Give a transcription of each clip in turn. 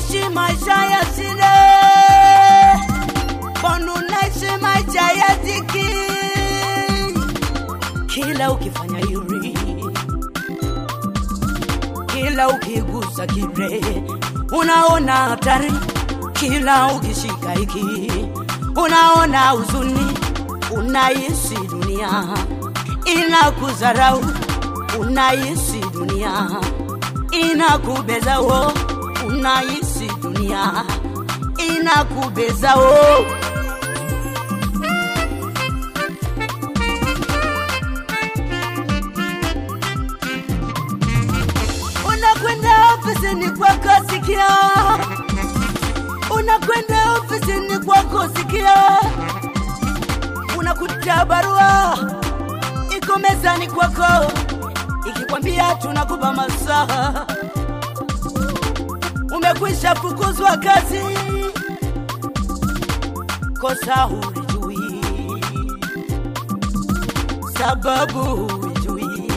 unaishi maisha ya shida, mbona unaishi maisha ya dhiki? Kila ukifanya yuri, kila ukigusa kile unaona hatari, kila ukishika hiki unaona huzuni, unaishi dunia inakudharau, unaishi dunia inakubeza wo, unaishi dunia inakubeza wo. Unakwenda ofisini kwako sikia, unakwenda ofisini kwako sikia, unakuta barua iko mezani kwako ikikwambia tunakupa masaa, umekwisha fukuzwa kazi, kosa hulijui, sababu hulijui,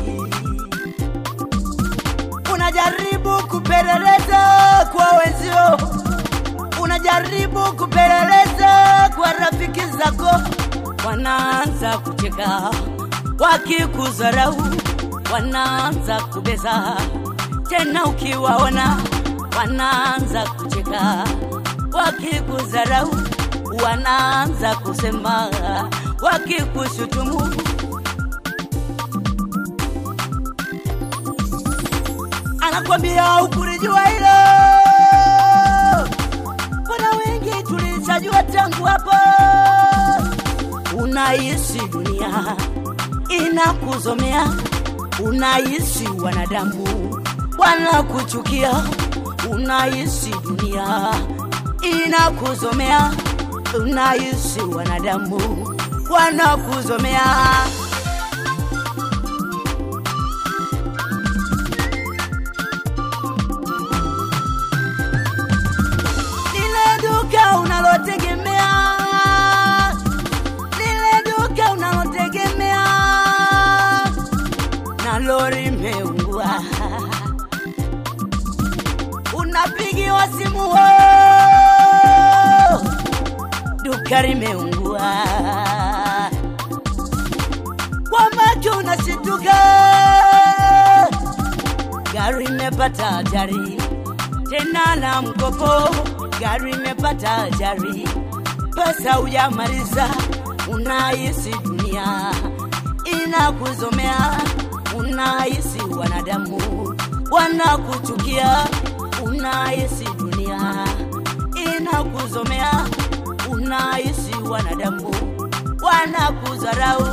unajaribu kupeleleza kwa wenzio, unajaribu kupeleleza kwa rafiki zako, wanaanza kucheka wakikudharau wanaanza kubeza tena, ukiwaona wanaanza kucheka, wakikudharau wanaanza kusema, wakikushutumu anakwambia ukulijua hilo. Kuna wengi tulishajua tangu hapo, unaishi dunia inakuzomea unaishi wanadamu wanakuchukia, unaishi dunia inakuzomea, unaishi wanadamu wanakuzomea. Lile duka unalotegemea, lile duka unalotegemea na lori meungua, unapigiwa simu wo, duka limeungua, kwa macho unashituka, gari imepata ajali tena na mkopo, gari imepata ajali, pesa hujamaliza, unaishi dunia inakuzomea unahisi wanadamu wanakuchukia, unahisi dunia inakuzomea, unahisi wanadamu wanakudharau.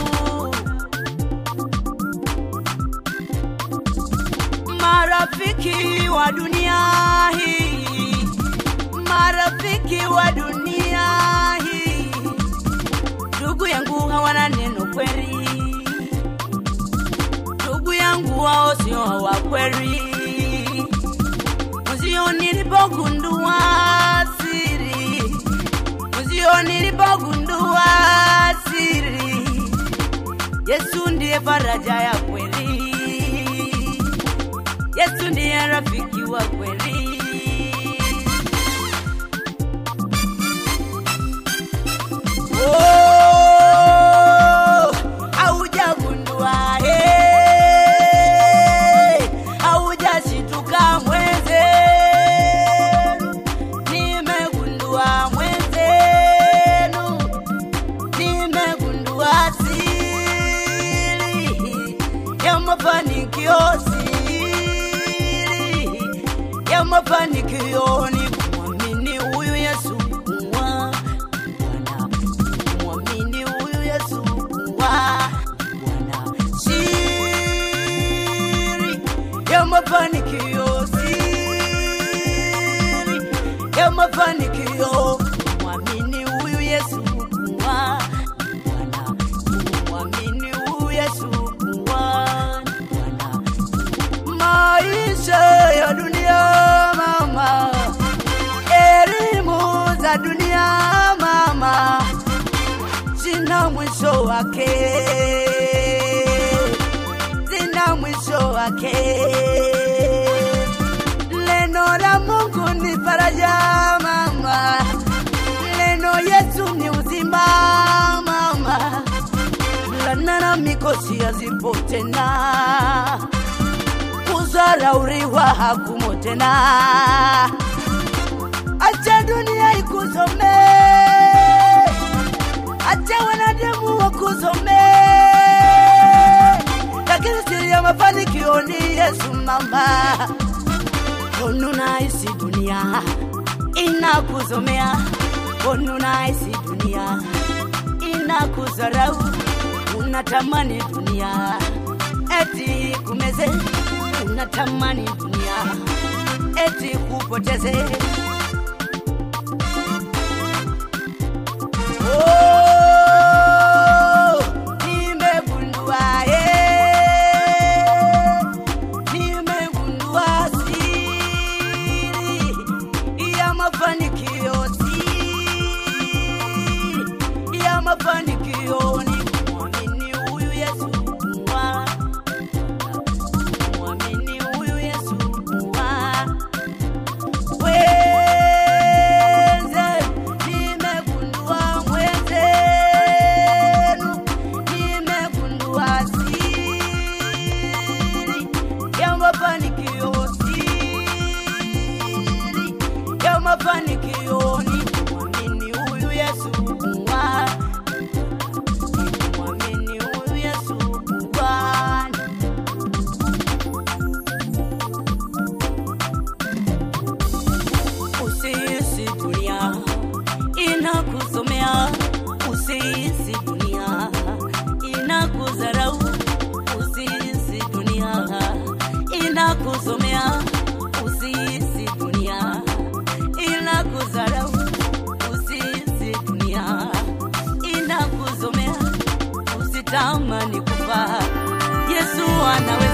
Marafiki wa dunia hii, marafiki wa dunia hii, ndugu yangu hawana neno kweli ndugu yangu wao sio wa kweli. Mzio nilipogundua siri, mzio nilipogundua siri, Yesu ndiye faraja ya kweli, Yesu ndiye rafiki wa kweli. Oh, haujagundua eh, haujashituka mwenzenu, nimegundua mwenzenu, nimegundua siri ya mafanikio, siri ya mafanikio ni kumwamini huyu Yesu kuwa Bwana, kumwamini huyu Yesu kuwa Bwana, siri ya mafanikio, siri ya mafanikio, kumwamini huyu Yesu kuwa Bwana, kumwamini huyu Yesu kuwa Bwana. Maisha ya dunia mama, elimu za dunia mama, zina mwisho wake, zina mwisho wake. Neno la Mungu ni faraja faraja mama, neno Yesu ni uzima mama, laana na mikosi hazipo tena, kudharauriwa hakumo tena. Acha dunia ikusome, acha wanadamu wakusome, lakini siri ya mafanikio ni Yesu mama. Onu naisi dunia inakusomea, onu naisi dunia inakudharau, unatamani dunia eti kumeze, unatamani dunia eti kupoteze. Oh, nimegundua, eh, nimegundua siri ya mafanikio, siri ya mafanikio ni kumwamini huyu Yesu kuwa, kumwamini huyu Yesu kuwa Mwenze, nimegundua mwenzenu, nimegundua siri ya mafanikio, siri ya mafanikio ni kumwamini huyu Yesu kuwa, ni kumwamini huyu Yesu kuwa. Usihisi dunia inakusomea, usihisi dunia inakudharau, usihisi dunia inakusomea, usihisi dunia inakudharau, usihisi dunia inakuzomea, usitamani kufa, Yesu anawe